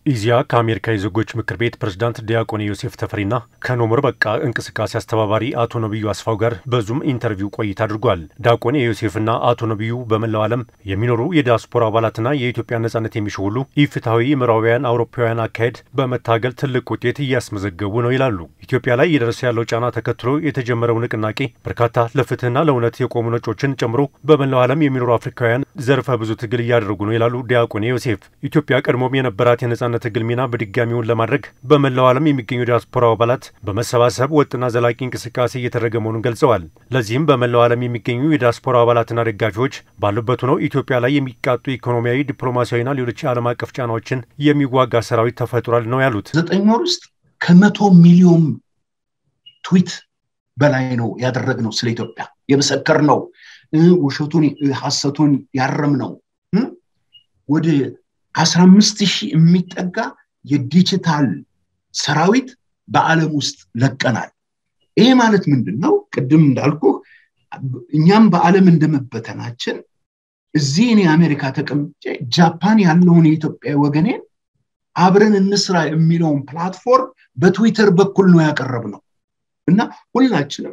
ኢዚያ ከአሜሪካ የዜጎች ምክር ቤት ፕሬዝዳንት ዲያቆን ዮሴፍ ተፈሪና ከኖሞር በቃ እንቅስቃሴ አስተባባሪ አቶ ነቢዩ አስፋው ጋር በዙም ኢንተርቪው ቆይታ አድርጓል። ዲያቆን ዮሴፍና አቶ ነቢዩ በመላው ዓለም የሚኖሩ የዲያስፖራ አባላትና የኢትዮጵያ ነጻነት የሚሹ ሁሉ ኢፍትሐዊ ምዕራባውያን አውሮፓውያን አካሄድ በመታገል ትልቅ ውጤት እያስመዘገቡ ነው ይላሉ። ኢትዮጵያ ላይ እየደረሰ ያለው ጫና ተከትሎ የተጀመረው ንቅናቄ በርካታ ለፍትህና ለእውነት የቆሙ ነጮችን ጨምሮ በመላው ዓለም የሚኖሩ አፍሪካውያን ዘርፈ ብዙ ትግል እያደረጉ ነው ይላሉ ዲያቆን ዮሴፍ። ኢትዮጵያ ቀድሞም የነበራት የነጻነት ትግል ሚና በድጋሚውን ለማድረግ በመላው ዓለም የሚገኙ ዲያስፖራ አባላት በመሰባሰብ ወጥና ዘላቂ እንቅስቃሴ እየተደረገ መሆኑን ገልጸዋል። ለዚህም በመላው ዓለም የሚገኙ የዲያስፖራ አባላትና ደጋፊዎች ባሉበት ሆነው ኢትዮጵያ ላይ የሚቃጡ ኢኮኖሚያዊ፣ ዲፕሎማሲያዊና ሌሎች የዓለም አቀፍ ጫናዎችን የሚዋጋ ሰራዊት ተፈጥሯል ነው ያሉት። ዘጠኝ ወር ውስጥ ከመቶ ሚሊዮን ትዊት በላይ ነው ያደረግነው ስለ ኢትዮጵያ የመሰከር ነው ውሸቱን ሐሰቱን ያረም ነው ወደ አስራ አምስት ሺህ የሚጠጋ የዲጂታል ሰራዊት በዓለም ውስጥ ለቀናል። ይሄ ማለት ምንድን ነው? ቅድም እንዳልኩ እኛም በዓለም እንደመበተናችን እዚህ እኔ አሜሪካ ተቀምጬ ጃፓን ያለውን የኢትዮጵያ ወገኔን አብረን እንስራ የሚለውን ፕላትፎርም በትዊተር በኩል ነው ያቀረብ ነው እና ሁላችንም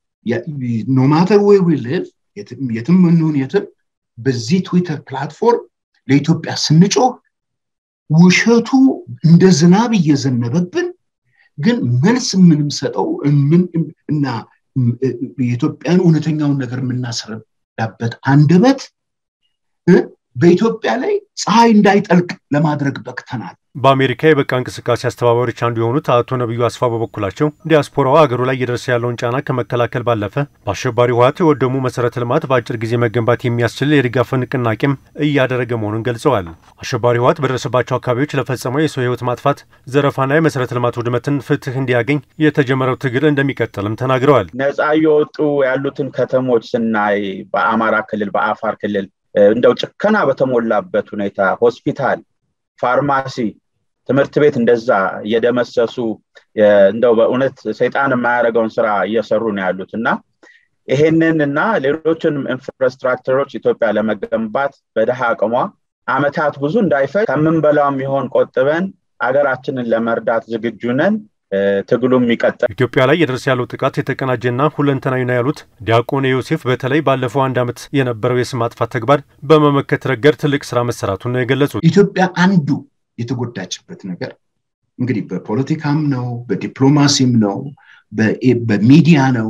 ኖማተር ወይ ሊቭ የትም እንሁን የትም በዚህ ትዊተር ፕላትፎርም ለኢትዮጵያ ስንጮህ ውሸቱ እንደ ዝናብ እየዘነበብን ግን መልስ የምንሰጠው እና የኢትዮጵያን እውነተኛውን ነገር የምናስረዳበት አንደበት በኢትዮጵያ ላይ ፀሐይ እንዳይጠልቅ ለማድረግ በቅተናል። በአሜሪካ የበቃ እንቅስቃሴ አስተባባሪዎች አንዱ የሆኑት አቶ ነቢዩ አስፋ በበኩላቸው ዲያስፖራው አገሩ ላይ እየደረሰ ያለውን ጫና ከመከላከል ባለፈ በአሸባሪ ህወሓት የወደሙ መሰረተ ልማት በአጭር ጊዜ መገንባት የሚያስችል የድጋፍ ንቅናቄም እያደረገ መሆኑን ገልጸዋል። አሸባሪ ህወሓት በደረሰባቸው አካባቢዎች ለፈጸመው የሰው ህይወት ማጥፋት፣ ዘረፋና የመሰረተ ልማት ውድመትን ፍትህ እንዲያገኝ የተጀመረው ትግል እንደሚቀጥልም ተናግረዋል። ነፃ እየወጡ ያሉትን ከተሞች ስናይ በአማራ ክልል፣ በአፋር ክልል እንደው ጭከና በተሞላበት ሁኔታ ሆስፒታል፣ ፋርማሲ፣ ትምህርት ቤት እንደዛ እየደመሰሱ እንደው በእውነት ሰይጣን የማያደርገውን ስራ እየሰሩ ነው ያሉት እና ይሄንን እና ሌሎችንም ኢንፍራስትራክቸሮች ኢትዮጵያ ለመገንባት በድሃ አቅሟ አመታት ብዙ እንዳይፈጅ ከምንበላው የሚሆን ቆጥበን አገራችንን ለመርዳት ዝግጁ ነን። ትግሉም ይቀጥል። ኢትዮጵያ ላይ የደረሰ ያለው ጥቃት የተቀናጀና ሁለንተናዊ ነው ያሉት ዲያቆን ዮሴፍ በተለይ ባለፈው አንድ ዓመት የነበረው የስም ማጥፋት ተግባር በመመከት ረገድ ትልቅ ስራ መሰራቱን ነው የገለጹት። ኢትዮጵያ አንዱ የተጎዳችበት ነገር እንግዲህ በፖለቲካም ነው፣ በዲፕሎማሲም ነው፣ በሚዲያ ነው፣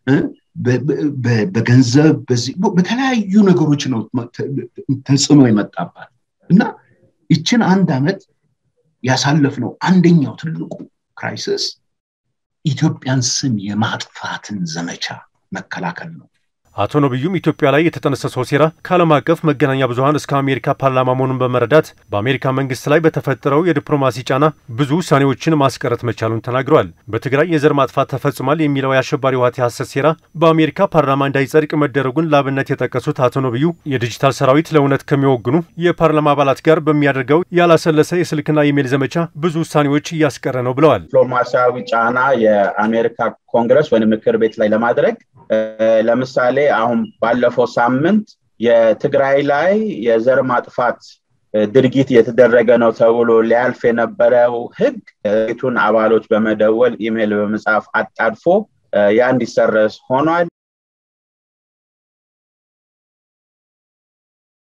በገንዘብ በተለያዩ ነገሮች ነው ተጽዕኖ የመጣባት እና ይችን አንድ ዓመት ያሳለፍነው አንደኛው ትልቁ ክራይሲስ ኢትዮጵያን ስም የማጥፋትን ዘመቻ መከላከል ነው። አቶ ነቢዩም ኢትዮጵያ ላይ የተጠነሰሰው ሴራ ከዓለም አቀፍ መገናኛ ብዙኃን እስከ አሜሪካ ፓርላማ መሆኑን በመረዳት በአሜሪካ መንግስት ላይ በተፈጠረው የዲፕሎማሲ ጫና ብዙ ውሳኔዎችን ማስቀረት መቻሉን ተናግረዋል። በትግራይ የዘር ማጥፋት ተፈጽሟል የሚለው የአሸባሪ ህወሓት የሐሰት ሴራ በአሜሪካ ፓርላማ እንዳይጸድቅ መደረጉን ላብነት የጠቀሱት አቶ ነቢዩ የዲጂታል ሰራዊት ለእውነት ከሚወግኑ የፓርላማ አባላት ጋር በሚያደርገው ያላሰለሰ የስልክና ኢሜይል ዘመቻ ብዙ ውሳኔዎች እያስቀረ ነው ብለዋል። ዲፕሎማሲያዊ ጫና የአሜሪካ ኮንግረስ ወይም ምክር ቤት ላይ ለማድረግ ለምሳሌ አሁን ባለፈው ሳምንት የትግራይ ላይ የዘር ማጥፋት ድርጊት እየተደረገ ነው ተብሎ ሊያልፍ የነበረው ህግ ቤቱን አባሎች በመደወል ኢሜይል በመጻፍ አጣድፎ ያ እንዲሰረዝ ሆኗል።